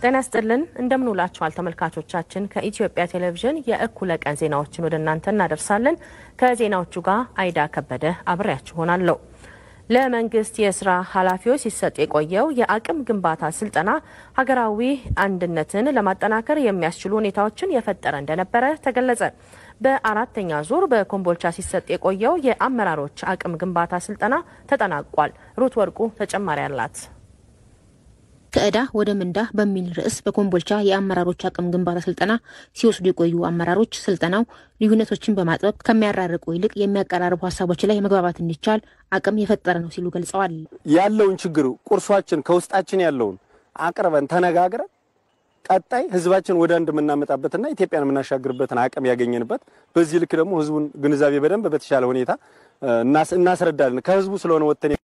ጤና ይስጥልን እንደምንውላችኋል ተመልካቾቻችን። ከኢትዮጵያ ቴሌቪዥን የእኩለ ቀን ዜናዎችን ወደ እናንተ እናደርሳለን። ከዜናዎቹ ጋር አይዳ ከበደ አብሬያችሁ ሆናለሁ። ለመንግስት የስራ ኃላፊዎች ሲሰጥ የቆየው የአቅም ግንባታ ስልጠና ሀገራዊ አንድነትን ለማጠናከር የሚያስችሉ ሁኔታዎችን የፈጠረ እንደነበረ ተገለጸ። በአራተኛ ዙር በኮምቦልቻ ሲሰጥ የቆየው የአመራሮች አቅም ግንባታ ስልጠና ተጠናቋል። ሩት ወርቁ ተጨማሪ አላት። ከዕዳ ወደ ምንዳ በሚል ርዕስ በኮምቦልቻ የአመራሮች አቅም ግንባታ ስልጠና ሲወስዱ የቆዩ አመራሮች ስልጠናው ልዩነቶችን በማጥበብ ከሚያራርቁ ይልቅ የሚያቀራርቡ ሀሳቦች ላይ መግባባት እንዲቻል አቅም የፈጠረ ነው ሲሉ ገልጸዋል። ያለውን ችግር ቁርሷችን ከውስጣችን ያለውን አቅርበን ተነጋግረን ቀጣይ ህዝባችን ወደ አንድ የምናመጣበትና ኢትዮጵያን የምናሻግርበትን አቅም ያገኘንበት በዚህ ልክ ደግሞ ህዝቡን ግንዛቤ በደንብ በተሻለ ሁኔታ እናስረዳለን። ከህዝቡ ስለሆነ ወጥተን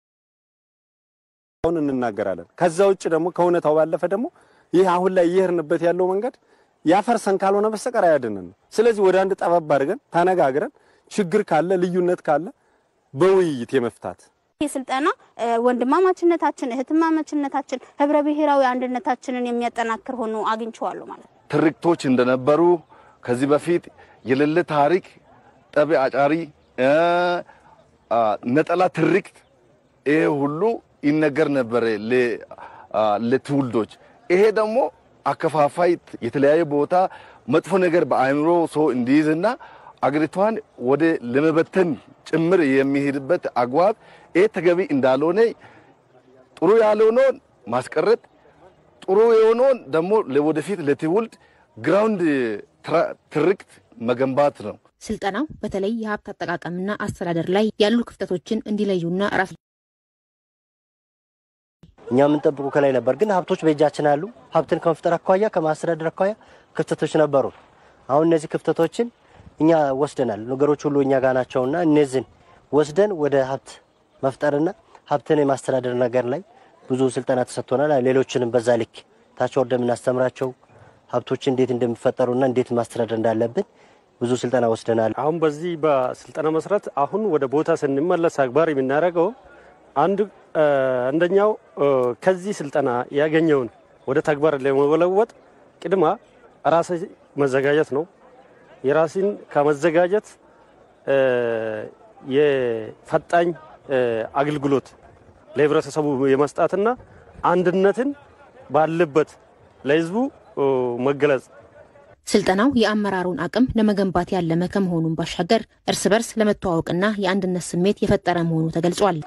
አሁን እንናገራለን። ከዛ ውጭ ደግሞ ከእውነታው ባለፈ ደግሞ ይህ አሁን ላይ እየሄድንበት ያለው መንገድ ያፈርሰን ካልሆነ በስተቀር አያድነን። ስለዚህ ወደ አንድ ጠበብ አድርገን ተነጋግረን ችግር ካለ ልዩነት ካለ በውይይት የመፍታት ይህ ስልጠና ወንድማማችነታችን፣ እህትማማችነታችን፣ ህብረ ብሔራዊ አንድነታችንን የሚያጠናክር ሆኖ አግኝቼዋለሁ ማለት ነው። ትርክቶች እንደነበሩ ከዚህ በፊት የሌለ ታሪክ፣ ጠብ አጫሪ፣ ነጠላ ትርክት ይሄ ሁሉ ይነገር ነበረ ለትውልዶች። ይሄ ደግሞ አከፋፋይ የተለያየ ቦታ መጥፎ ነገር በአእምሮ ሰው እንዲይዝና አገሪቷን ወደ ለመበተን ጭምር የሚሄድበት አግባብ ይሄ ተገቢ እንዳልሆነ ጥሩ ያልሆነውን ማስቀረት ጥሩ የሆነውን ደግሞ ለወደፊት ለትውልድ ግራውንድ ትርክት መገንባት ነው። ስልጠናው በተለይ የሀብት አጠቃቀምና አስተዳደር ላይ ያሉ ክፍተቶችን እንዲለዩና ራስ እኛ የምንጠብቁ ከላይ ነበር፣ ግን ሀብቶች በእጃችን አሉ። ሀብትን ከመፍጠር አኳያ ከማስተዳደር አኳያ ክፍተቶች ነበሩ። አሁን እነዚህ ክፍተቶችን እኛ ወስደናል። ነገሮች ሁሉ እኛ ጋር ናቸውና እነዚህን ወስደን ወደ ሀብት መፍጠርና ሀብትን የማስተዳደር ነገር ላይ ብዙ ስልጠና ተሰጥቶናል። ሌሎችንም በዛ ልክ ታች ወርደ የምናስተምራቸው ሀብቶች እንዴት እንደሚፈጠሩና እንዴት ማስተዳደር እንዳለብን ብዙ ስልጠና ወስደናል። አሁን በዚህ በስልጠና መሰረት አሁን ወደ ቦታ ስንመለስ አግባር የምናደርገው አንድ አንደኛው ከዚህ ስልጠና ያገኘውን ወደ ተግባር ለመለወጥ ቅድማ ራስ መዘጋጀት ነው። የራስን ከመዘጋጀት የፈጣኝ አገልግሎት ለህብረተሰቡ የመስጣትና አንድነትን ባለበት ለህዝቡ መገለጽ ስልጠናው የአመራሩን አቅም ለመገንባት ያለመ ከመሆኑን ባሻገር እርስ በርስ ለመተዋወቅና የአንድነት ስሜት የፈጠረ መሆኑ ተገልጿል።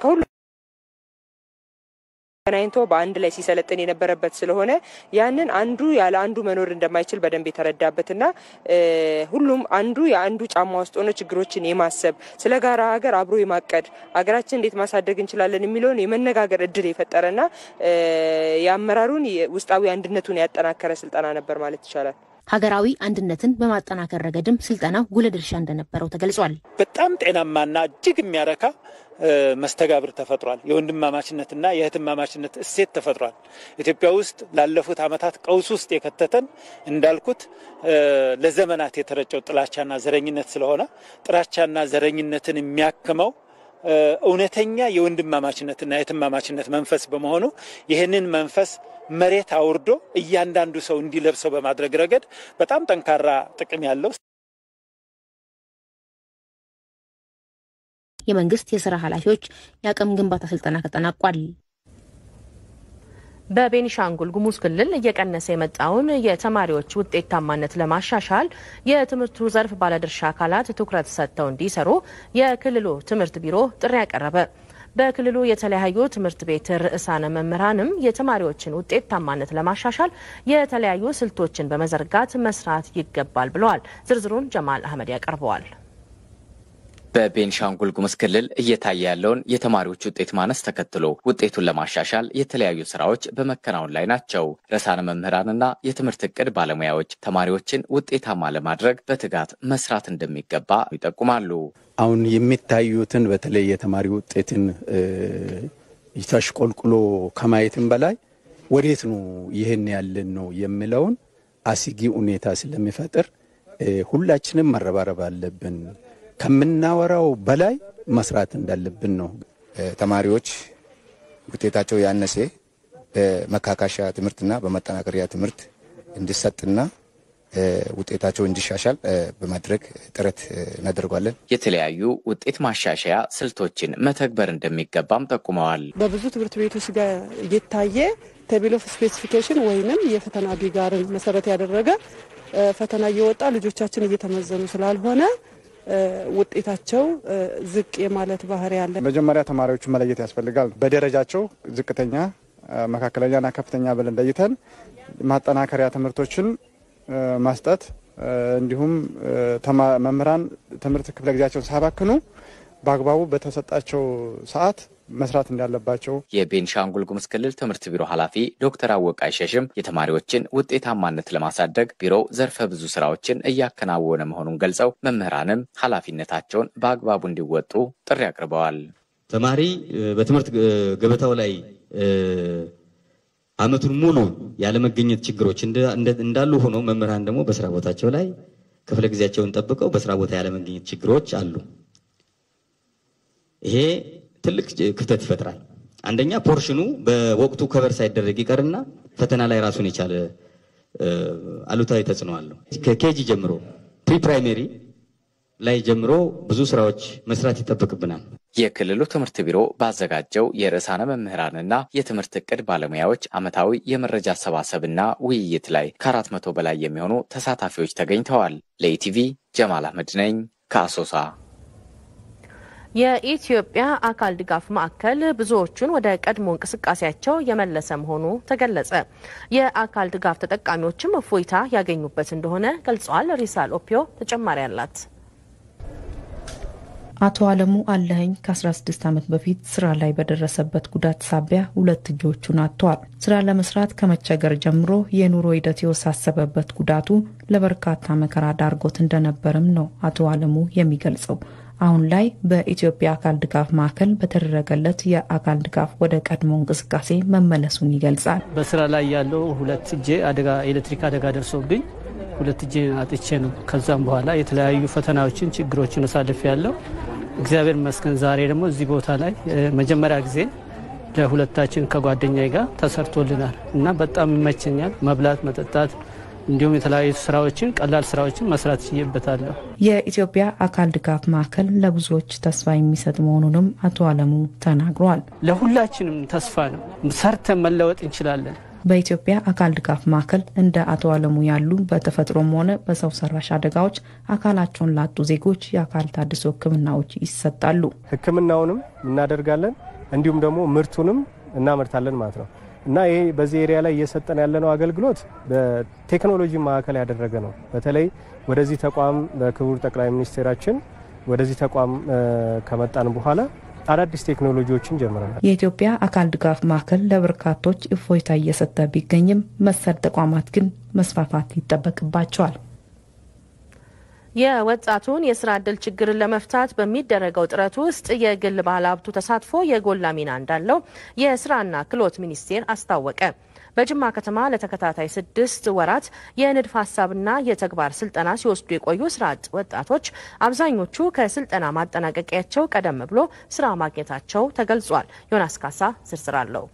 ተገናኝቶ በአንድ ላይ ሲሰለጥን የነበረበት ስለሆነ ያንን አንዱ ያለ አንዱ መኖር እንደማይችል በደንብ የተረዳበትና ሁሉም አንዱ የአንዱ ጫማ ውስጥ ሆኖ ችግሮችን የማሰብ ስለ ጋራ ሀገር አብሮ የማቀድ ሀገራችን እንዴት ማሳደግ እንችላለን የሚለውን የመነጋገር እድል የፈጠረና የአመራሩን ውስጣዊ አንድነቱን ያጠናከረ ስልጠና ነበር ማለት ይቻላል። ሀገራዊ አንድነትን በማጠናከር ረገድም ስልጠናው ጉልህ ድርሻ እንደነበረው ተገልጿል። በጣም ጤናማና እጅግ የሚያረካ መስተጋብር ተፈጥሯል። የወንድማማችነትና የእህትማማችነት እሴት ተፈጥሯል። ኢትዮጵያ ውስጥ ላለፉት ዓመታት ቀውስ ውስጥ የከተተን እንዳልኩት ለዘመናት የተረጨው ጥላቻና ዘረኝነት ስለሆነ ጥላቻና ዘረኝነትን የሚያክመው እውነተኛ የወንድማማችነትና የእህትማማችነት መንፈስ በመሆኑ ይህንን መንፈስ መሬት አውርዶ እያንዳንዱ ሰው እንዲለብሰው በማድረግ ረገድ በጣም ጠንካራ ጥቅም ያለው የመንግስት የስራ ኃላፊዎች የአቅም ግንባታ ስልጠና ተጠናቋል። በቤኒሻንጉል ጉሙዝ ክልል እየቀነሰ የመጣውን የተማሪዎች ውጤታማነት ለማሻሻል የትምህርቱ ዘርፍ ባለድርሻ አካላት ትኩረት ሰጥተው እንዲሰሩ የክልሉ ትምህርት ቢሮ ጥሪ ያቀረበ። በክልሉ የተለያዩ ትምህርት ቤት ርዕሳነ መምህራንም የተማሪዎችን ውጤታማነት ለማሻሻል የተለያዩ ስልቶችን በመዘርጋት መስራት ይገባል ብለዋል። ዝርዝሩን ጀማል አህመድ ያቀርበዋል። በቤንሻንጉል ጉሙዝ ክልል እየታየ ያለውን የተማሪዎች ውጤት ማነስ ተከትሎ ውጤቱን ለማሻሻል የተለያዩ ስራዎች በመከናወን ላይ ናቸው። ርዕሳነ መምህራንና የትምህርት እቅድ ባለሙያዎች ተማሪዎችን ውጤታማ ለማድረግ በትጋት መስራት እንደሚገባ ይጠቁማሉ። አሁን የሚታዩትን በተለይ የተማሪ ውጤትን ተሽቆልቁሎ ከማየትም በላይ ወዴት ነው ይህን ያለን ነው የሚለውን አስጊ ሁኔታ ስለሚፈጥር ሁላችንም መረባረብ አለብን። ከምናወራው በላይ መስራት እንዳለብን ነው። ተማሪዎች ውጤታቸው ያነሰ በመካካሻ ትምህርትና በመጠናከሪያ ትምህርት እንዲሰጥና ውጤታቸው እንዲሻሻል በማድረግ ጥረት እናደርጓለን። የተለያዩ ውጤት ማሻሻያ ስልቶችን መተግበር እንደሚገባም ጠቁመዋል። በብዙ ትምህርት ቤቶች ጋር እየታየ ቴብል ኦፍ ስፔሲፊኬሽን ወይንም የፈተና ቢጋርን መሰረት ያደረገ ፈተና እየወጣ ልጆቻችን እየተመዘኑ ስላልሆነ ውጤታቸው ዝቅ የማለት ባህሪ ያለ። መጀመሪያ ተማሪዎቹ መለየት ያስፈልጋል። በደረጃቸው ዝቅተኛ፣ መካከለኛና ከፍተኛ ብለን ለይተን ማጠናከሪያ ትምህርቶችን ማስጠት እንዲሁም መምህራን ትምህርት ክፍለ ጊዜያቸውን ሳያባክኑ በአግባቡ በተሰጣቸው ሰዓት መስራት እንዳለባቸው የቤንሻንጉል ጉሙዝ ክልል ትምህርት ቢሮ ኃላፊ ዶክተር አወቅ አይሸሽም የተማሪዎችን ውጤታማነት ለማሳደግ ቢሮው ዘርፈ ብዙ ስራዎችን እያከናወነ መሆኑን ገልጸው መምህራንም ኃላፊነታቸውን በአግባቡ እንዲወጡ ጥሪ አቅርበዋል። ተማሪ በትምህርት ገበታው ላይ ዓመቱን ሙሉ ያለመገኘት ችግሮች እንዳሉ ሆኖ መምህራን ደግሞ በስራ ቦታቸው ላይ ክፍለ ጊዜያቸውን ጠብቀው በስራ ቦታ ያለመገኘት ችግሮች አሉ። ይሄ ትልቅ ክፍተት ይፈጥራል። አንደኛ ፖርሽኑ በወቅቱ ከበር ሳይደረግ ይቀርና ፈተና ላይ ራሱን የቻለ አሉታዊ ተጽዕኖ አለው። ከኬጂ ጀምሮ ፕሪ ፕራይሜሪ ላይ ጀምሮ ብዙ ስራዎች መስራት ይጠበቅብናል። የክልሉ ትምህርት ቢሮ ባዘጋጀው የርዕሳነ መምህራንና የትምህርት እቅድ ባለሙያዎች ዓመታዊ የመረጃ አሰባሰብና ውይይት ላይ ከአራት መቶ በላይ የሚሆኑ ተሳታፊዎች ተገኝተዋል። ለኢቲቪ ጀማል አህመድ ነኝ ከአሶሳ። የኢትዮጵያ አካል ድጋፍ ማዕከል ብዙዎቹን ወደ ቀድሞ እንቅስቃሴያቸው የመለሰ መሆኑ ተገለጸ። የአካል ድጋፍ ተጠቃሚዎችም እፎይታ ያገኙበት እንደሆነ ገልጸዋል። ሪሳል ኦፒዮ ተጨማሪ አላት። አቶ አለሙ አለኸኝ ከ16 ዓመት በፊት ስራ ላይ በደረሰበት ጉዳት ሳቢያ ሁለት እጆቹን አጥቷል። ስራ ለመስራት ከመቸገር ጀምሮ የኑሮ ሂደት የወሳሰበበት ጉዳቱ ለበርካታ መከራ ዳርጎት እንደነበርም ነው አቶ አለሙ የሚገልጸው። አሁን ላይ በኢትዮጵያ አካል ድጋፍ ማዕከል በተደረገለት የአካል ድጋፍ ወደ ቀድሞ እንቅስቃሴ መመለሱን ይገልጻል። በስራ ላይ ያለው ሁለት እጄ አደጋ ኤሌክትሪክ አደጋ ደርሶብኝ ሁለት እጄ አጥቼ ነው። ከዛም በኋላ የተለያዩ ፈተናዎችን፣ ችግሮችን አሳልፍ ያለው እግዚአብሔር ይመስገን ዛሬ ደግሞ እዚህ ቦታ ላይ መጀመሪያ ጊዜ ለሁለታችን ከጓደኛዬ ጋር ተሰርቶልናል እና በጣም ይመቸኛል። መብላት፣ መጠጣት እንዲሁም የተለያዩ ስራዎችን ቀላል ስራዎችን መስራት ችዬበታለሁ። የኢትዮጵያ አካል ድጋፍ ማዕከል ለብዙዎች ተስፋ የሚሰጥ መሆኑንም አቶ አለሙ ተናግረዋል። ለሁላችንም ተስፋ ነው። ሰርተን መለወጥ እንችላለን። በኢትዮጵያ አካል ድጋፍ ማዕከል እንደ አቶ አለሙ ያሉ በተፈጥሮም ሆነ በሰው ሰራሽ አደጋዎች አካላቸውን ላጡ ዜጎች የአካል ታድሶ ሕክምናዎች ይሰጣሉ። ሕክምናውንም እናደርጋለን እንዲሁም ደግሞ ምርቱንም እናመርታለን ማለት ነው እና ይሄ በዚህ ኤሪያ ላይ እየሰጠን ያለነው አገልግሎት በቴክኖሎጂ ማዕከል ያደረገ ነው። በተለይ ወደዚህ ተቋም በክቡር ጠቅላይ ሚኒስቴራችን ወደዚህ ተቋም ከመጣን በኋላ አዳዲስ ቴክኖሎጂዎችን ጀምረናል። የኢትዮጵያ አካል ድጋፍ ማዕከል ለበርካቶች እፎይታ እየሰጠ ቢገኝም መሰል ተቋማት ግን መስፋፋት ይጠበቅባቸዋል። የወጣቱን የስራ ዕድል ችግርን ለመፍታት በሚደረገው ጥረት ውስጥ የግል ባለሀብቱ ተሳትፎ የጎላ ሚና እንዳለው የስራና ክህሎት ሚኒስቴር አስታወቀ። በጅማ ከተማ ለተከታታይ ስድስት ወራት የንድፍ ሀሳብና የተግባር ስልጠና ሲወስዱ የቆዩ ስራ አጥ ወጣቶች አብዛኞቹ ከስልጠና ማጠናቀቂያቸው ቀደም ብሎ ስራ ማግኘታቸው ተገልጿል። ዮናስ ካሳ ዝርዝር አለው።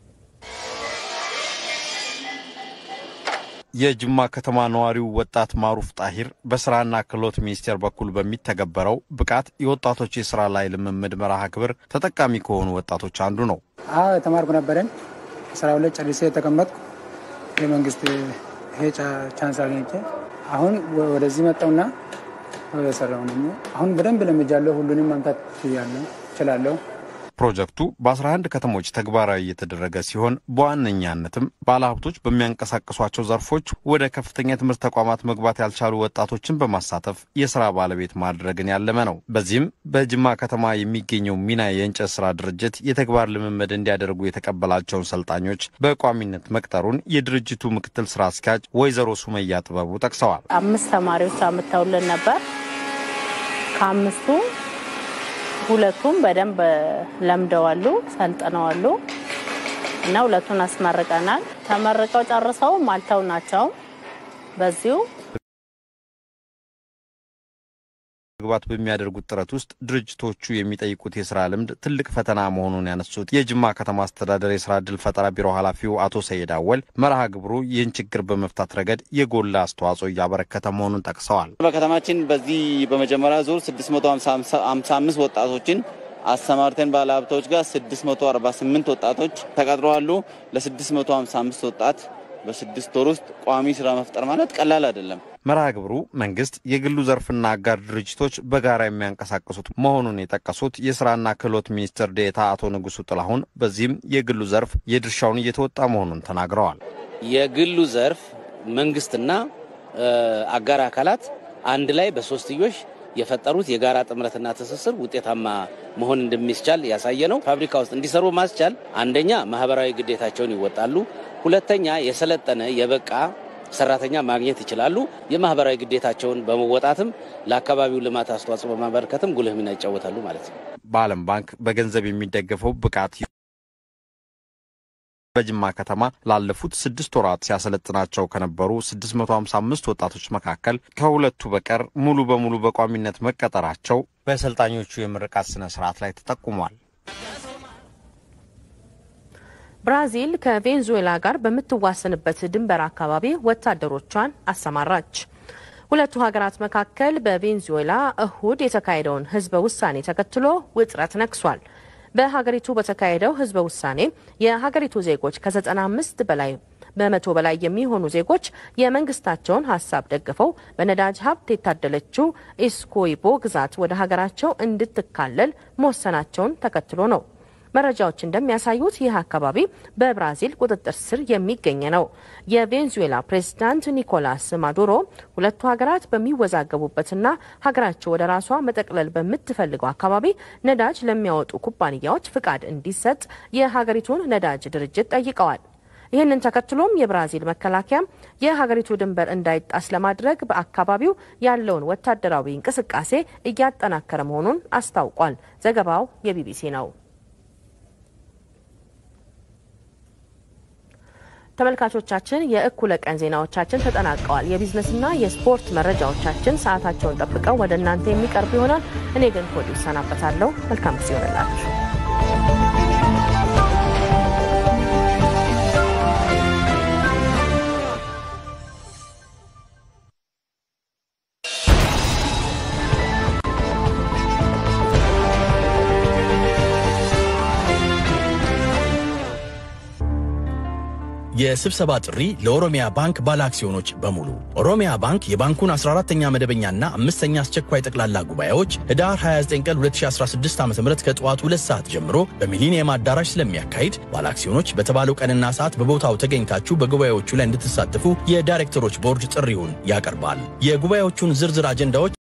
የጅማ ከተማ ነዋሪው ወጣት ማሩፍ ጣሂር በስራና ክህሎት ሚኒስቴር በኩል በሚተገበረው ብቃት የወጣቶች የስራ ላይ ልምምድ መርሃ ግብር ተጠቃሚ ከሆኑ ወጣቶች አንዱ ነው። አዎ የተማርኩ ነበረን ስራ ሁለት ጨርሴ የተቀመጥኩ የመንግስት ይሄ ቻንስ አግኝቼ አሁን ወደዚህ መጣውና ሰራው አሁን በደንብ ለምጃለሁ። ሁሉንም ማምታት ያለሁ እችላለሁ። ፕሮጀክቱ በ11 ከተሞች ተግባራዊ እየተደረገ ሲሆን በዋነኛነትም ባለሀብቶች በሚያንቀሳቅሷቸው ዘርፎች ወደ ከፍተኛ ትምህርት ተቋማት መግባት ያልቻሉ ወጣቶችን በማሳተፍ የስራ ባለቤት ማድረግን ያለመ ነው። በዚህም በጅማ ከተማ የሚገኘው ሚና የእንጨት ስራ ድርጅት የተግባር ልምምድ እንዲያደርጉ የተቀበላቸውን ሰልጣኞች በቋሚነት መቅጠሩን የድርጅቱ ምክትል ስራ አስኪያጅ ወይዘሮ ሱመያ ጥበቡ ጠቅሰዋል። አምስት ተማሪዎች አምጥተውልን ነበር። ከአምስቱ ሁለቱም በደንብ ለምደዋሉ፣ ሰልጥነዋሉ እና ሁለቱን አስመርቀናል። ተመርቀው ጨርሰውም አልተው ናቸው በዚሁ መግባት በሚያደርጉት ጥረት ውስጥ ድርጅቶቹ የሚጠይቁት የስራ ልምድ ትልቅ ፈተና መሆኑን ያነሱት የጅማ ከተማ አስተዳደር የስራ ዕድል ፈጠራ ቢሮ ኃላፊው አቶ ሰይድ አወል መርሃ ግብሩ ይህን ችግር በመፍታት ረገድ የጎላ አስተዋጽኦ እያበረከተ መሆኑን ጠቅሰዋል። በከተማችን በዚህ በመጀመሪያ ዙር 655 ወጣቶችን አሰማርተን ባለሀብቶች ጋር 648 ወጣቶች ተቀጥረዋሉ። ለ655 ወጣት በስድስት ወር ውስጥ ቋሚ ስራ መፍጠር ማለት ቀላል አይደለም። መርሃ ግብሩ መንግስት፣ የግሉ ዘርፍና አጋር ድርጅቶች በጋራ የሚያንቀሳቅሱት መሆኑን የጠቀሱት የስራና ክህሎት ሚኒስትር ዴኤታ አቶ ንጉሱ ጥላሁን በዚህም የግሉ ዘርፍ የድርሻውን እየተወጣ መሆኑን ተናግረዋል። የግሉ ዘርፍ መንግስትና አጋር አካላት አንድ ላይ በሶስትዮሽ የፈጠሩት የጋራ ጥምረትና ትስስር ውጤታማ መሆን እንደሚቻል ያሳየ ነው። ፋብሪካ ውስጥ እንዲሰሩ ማስቻል አንደኛ ማህበራዊ ግዴታቸውን ይወጣሉ፣ ሁለተኛ የሰለጠነ የበቃ ሰራተኛ ማግኘት ይችላሉ። የማህበራዊ ግዴታቸውን በመወጣትም ለአካባቢው ልማት አስተዋጽኦ በማበረከትም ጉልህ ሚና ይጫወታሉ ማለት ነው። በዓለም ባንክ በገንዘብ የሚደገፈው ብቃት በጅማ ከተማ ላለፉት ስድስት ወራት ሲያሰለጥናቸው ከነበሩ 655 ወጣቶች መካከል ከሁለቱ በቀር ሙሉ በሙሉ በቋሚነት መቀጠራቸው በሰልጣኞቹ የምርቃት ስነ ስርዓት ላይ ተጠቁሟል። ብራዚል ከቬንዙዌላ ጋር በምትዋሰንበት ድንበር አካባቢ ወታደሮቿን አሰማራች። ሁለቱ ሀገራት መካከል በቬንዙዌላ እሁድ የተካሄደውን ህዝበ ውሳኔ ተከትሎ ውጥረት ነግሷል። በሀገሪቱ በተካሄደው ህዝበ ውሳኔ የሀገሪቱ ዜጎች ከ95 በላይ በመቶ በላይ የሚሆኑ ዜጎች የመንግስታቸውን ሀሳብ ደግፈው በነዳጅ ሀብት የታደለችው ኢስኮይቦ ግዛት ወደ ሀገራቸው እንድትካለል መወሰናቸውን ተከትሎ ነው። መረጃዎች እንደሚያሳዩት ይህ አካባቢ በብራዚል ቁጥጥር ስር የሚገኝ ነው። የቬንዙዌላ ፕሬዝዳንት ኒኮላስ ማዱሮ ሁለቱ ሀገራት በሚወዛገቡበትና ሀገራቸው ወደ ራሷ መጠቅለል በምትፈልገው አካባቢ ነዳጅ ለሚያወጡ ኩባንያዎች ፍቃድ እንዲሰጥ የሀገሪቱን ነዳጅ ድርጅት ጠይቀዋል። ይህንን ተከትሎም የብራዚል መከላከያም የሀገሪቱ ድንበር እንዳይጣስ ለማድረግ በአካባቢው ያለውን ወታደራዊ እንቅስቃሴ እያጠናከረ መሆኑን አስታውቋል። ዘገባው የቢቢሲ ነው። ተመልካቾቻችን የእኩለ ቀን ዜናዎቻችን ተጠናቀዋል። የቢዝነስና የስፖርት መረጃዎቻችን ሰዓታቸውን ጠብቀው ወደ እናንተ የሚቀርቡ ይሆናል። እኔ ግን ከወዲሁ እሰናበታለሁ። መልካም ጊዜ ይሆንላችሁ። የስብሰባ ጥሪ ለኦሮሚያ ባንክ ባለ አክሲዮኖች በሙሉ። ኦሮሚያ ባንክ የባንኩን 14ተኛ መደበኛና አምስተኛ አስቸኳይ ጠቅላላ ጉባኤዎች ህዳር 29 ቀን 2016 ዓ ም ከጠዋቱ ሁለት ሰዓት ጀምሮ በሚሊኒየም አዳራሽ ስለሚያካሂድ ባለ አክሲዮኖች በተባለው ቀንና ሰዓት በቦታው ተገኝታችሁ በጉባኤዎቹ ላይ እንድትሳተፉ የዳይሬክተሮች ቦርድ ጥሪውን ያቀርባል። የጉባኤዎቹን ዝርዝር አጀንዳዎች